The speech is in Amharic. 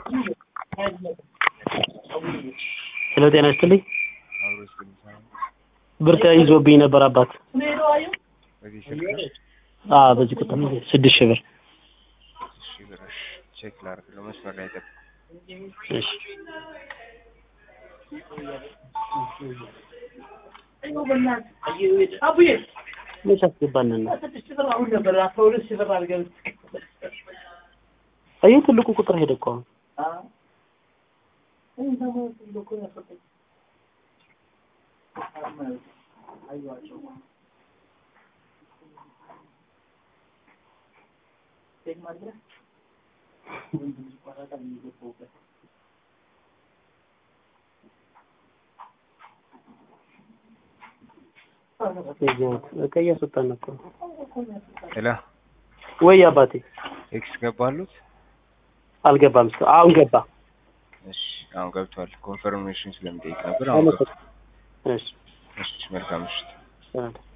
ሄሎ ጤና ይስጥልኝ። አብሮ እስከሚሰራ ብር ተይዞብኝ ነበር አባት። በዚህ ስልክ አ በዚህ ቁጥር ነው ስድስት ሺህ ብር። እሺ ብረሽ ቼክ ላድርግ ነው መስመር ላይ ጠብቅ። እሺ መች አስገባንና አየህ ትልቁ ቁጥር ሄደ እኮ አሁን በቃ እያስወጣን እኮ ሄሎ ወይ አባቴ ኤክስ ገባሉት? አልገባም እስከ አሁን ገባ እሺ አሁን ገብቷል። ኮንፈርሜሽን ስለሚጠይቅ ነበር። አሁን ገብቷል። እሺ እሺ መልካም ምሽት። ሰላም